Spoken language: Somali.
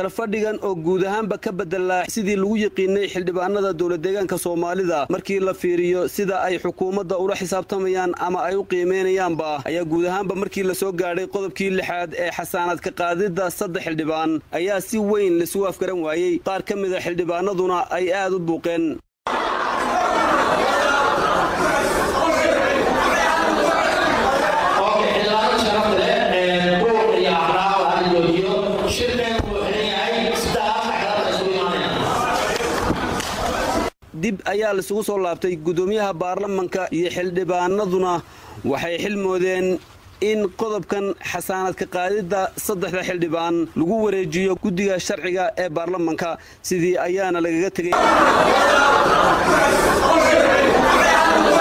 kalfadhigan oo guud ahaanba ka bedelaa sidii lagu yiqiinay xildhibaanada dowlad deegaanka soomaalida markii la fiiriyo sida ay xukuumadda ula xisaabtamayaan ama ay u qiimeynayaanba ayaa guud ahaanba markii lasoo gaadhay qodobkii lixaad ee xasaanad ka qaadidda saddex xildhibaan ayaa si weyn laisugu afgaran waayey qaar ka mida xildhibaanaduna ay aad u buuqeen dib ayaa laisugu soo laabtay guddoomiyaha baarlamanka iyo xildhibaanaduna waxay xilmoodeen in qodobkan xasaanad ka qaadidda saddexda xildhibaan lagu wareejiyo guddiga sharciga ee baarlamanka sidii ayaana lagaga tegay